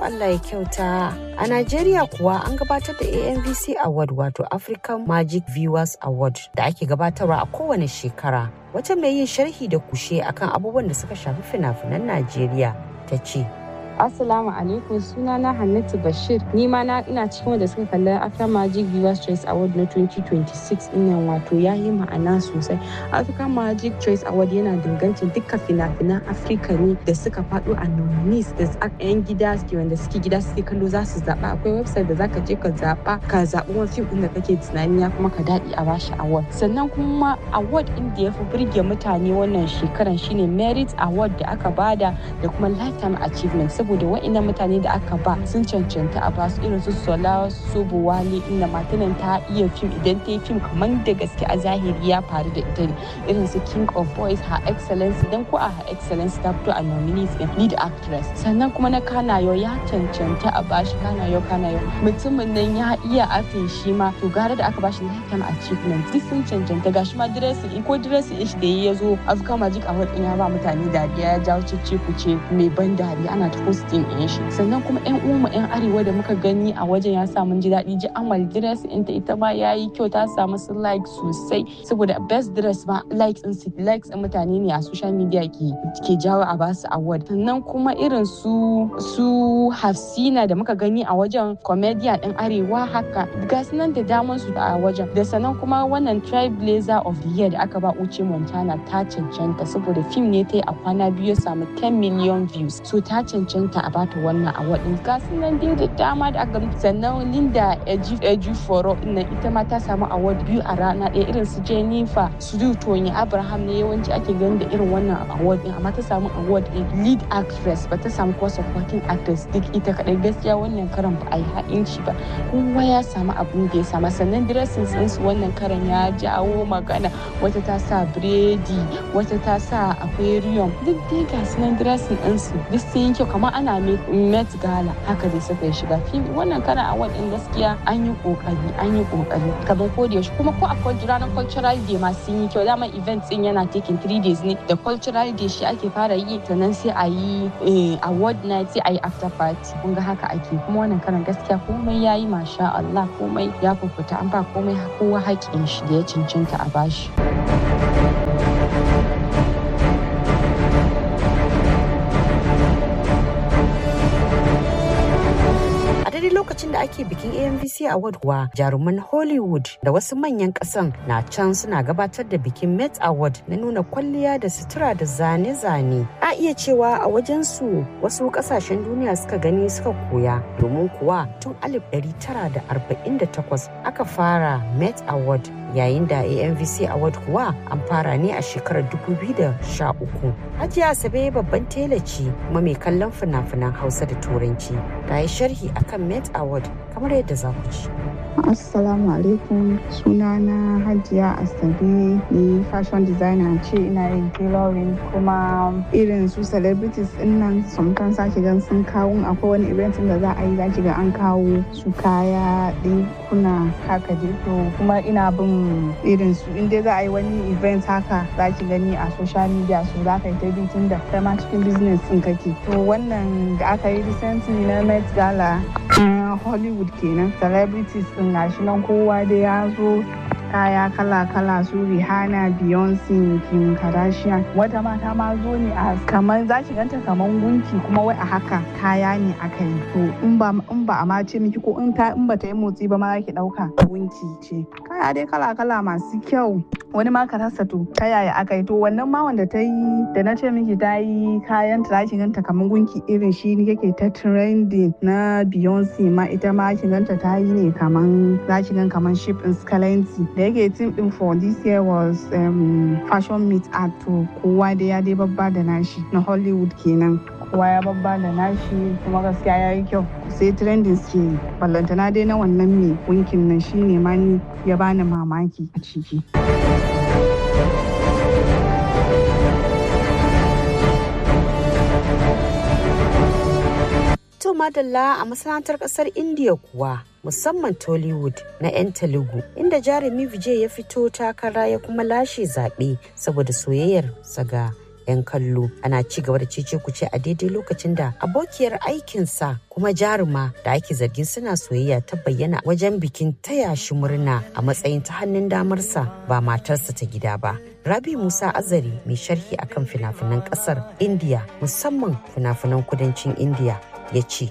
Allah ya kyauta. A Najeriya kuwa an gabatar da AMVC Award wato African Magic Viewers Award da ake gabatarwa a kowane shekara. Wata mai yin sharhi da kushe akan abubuwan da suka shafi fina-finan Najeriya ta ce. Assalamu alaikum sunana Hannatu Bashir ni ma na ina cikin wanda suka kalli African Magic Viewers Choice Award na 2026 ɗinnan wato ya yi ma'ana sosai. African Magic Choice Award yana dangancin dukkan fina-finan Afirka ne da suka faɗo a nominees da 'yan gida suke wanda suke gida suke kallo za su zaɓa akwai website da zaka je ka zaɓa ka zaɓi wani fim ɗin da kake tunani ya kuma ka daɗi a bashi award. Sannan kuma award ɗin da ya fi burge mutane wannan shekaran shine Merit Award da aka bada da kuma Lifetime Achievement saboda wa'annan mutane da aka ba sun cancanta a basu irin su sola sobuwale inda matanan ta iya fim idan ta yi fim kamar da gaske a zahiri ya faru da ita ne irin su king of boys her excellence dan ko a her excellence ta fito a nominees din lead actress sannan kuma na kanayo ya cancanta a bashi kanayo kanayo mutumin nan ya iya afin shi ma to gara da aka bashi lifetime achievement duk sun cancanta gashi ma dressing ko dressing shi da ya zo Africa Magic Award din ya ba mutane dariya ya jawo cece kuce mai ban dariya ana ta posting ɗin shi sannan kuma yan umu yan arewa da muka gani a wajen ya sa mun ji daɗi ji amal dress ɗinta ita ma ya yi kyau ta samu su like sosai saboda best dress ma likes ɗin su likes ɗin mutane ne a social media ke ke jawo a basu award sannan kuma irin su su hafsina da muka gani a wajen comedian ɗin arewa haka ga nan da daman su a wajen da sannan kuma wannan trailblazer of the year da aka ba uche montana ta cancanta saboda fim ne ta yi a kwana biyu ya samu 10 million views so ta cancanta a bata wannan award din ga nan dai da dama da aka sannan linda eji eji foro na ita ma ta samu award biyu a rana ɗaya irin su jennifer su tony abraham ne yawanci ake ganin da irin wannan award din amma ta samu award din lead actress ba ta samu ko supporting actress duk ita kadai gaskiya wannan karan ba a yi ha'inci ba kowa ya samu abin da ya sama sannan dressing din su wannan karan ya jawo magana wata ta sa biredi wata ta sa aquarium duk dai ga sunan dressing din su duk sun yi kyau kamar ana met gala haka dai suka yi shiga fim wannan karan award din gaskiya an yi kokari an yi kokari kamar ko da yaushe kuma ko a ranar cultural day ma sun yi kyau dama event din yana taking three days ne da cultural day shi ake fara yi sannan sai a yi award night sai a yi after party kun ga haka ake kuma wannan karan gaskiya komai ya yi masha Allah komai ya fufuta an ba komai kowa haƙƙin shi da ya cancanta a bashi. lokacin da ake bikin AMVC Award kuwa jaruman Hollywood da wasu manyan kasan na can suna gabatar da bikin Met Award na nuna kwalliya da sutura da zane-zane. A iya cewa a wajen su wasu kasashen duniya suka gani suka koya domin kuwa tun 1948 aka fara Met Award yayin da AMVC Award kuwa an fara ne a shekarar 2013. Hajiya Asabe babban tela ce kuma mai kallon fina-finan Hausa da Turanci. Ta yi sharhi akan Met Award kamar yadda za ku ci. Assalamu alaikum sunana Hajiya Asabe ni fashion designer ce ina yin tailoring kuma irin su celebrities din nan sometimes sake gan sun kawo akwai wani event da za a yi zaki ga an kawo su kaya kuna haka dai to kuma ina bin irin su in dai za a yi wani event haka zaki gani a social media su za ka yi ta bi tun da kai ma cikin business din kake to wannan da aka yi recently na Met Gala Hollywood kenan celebrities din gashi nan kowa da ya zo kaya kala-kala su Rihanna, Beyonce, Kim Kardashian. Wata mata ma zo ne a kamar za ki ganta kamar gunki kuma wai a haka kaya ne aka yi. To in ba in ba a ma ce miki ko in ta in ba ta yi motsi ba ma za ki dauka gunki ce. Kaya dai kala-kala masu kyau. Wani ma ka rasa to ta yaya aka yi to wannan ma wanda ta yi da na ce miki ta yi kayan ta za ki ganta kamar gunki irin shi ne yake ta trending na Beyonce ma ita ma ki ganta ta yi ne kamar za ki gan kamar ship in Scalency da yake team din for this year was um, fashion meet art to kowa da ya dai babba da nashi na hollywood kenan kowa ya babba da nashi kuma gaskiya ya yi kyau sai trending ke ballantana dai na wannan mai winkin nan shine ma ni ya bani mamaki a ciki To madalla a masana'antar kasar India kuwa musamman Tollywood na 'yan Telugu inda jarumi Vijay ya fito takara ya kuma lashe zaɓe saboda soyayyar saga 'yan kallo ana ci gaba da cece kuce a daidai lokacin da abokiyar aikinsa kuma jaruma da ake zargin suna soyayya ta bayyana wajen bikin taya shi murna a matsayin ta hannun damarsa ba matarsa ta gida ba Rabi Musa Azari mai sharhi akan fina-finan kasar India musamman fina-finan kudancin India ya ce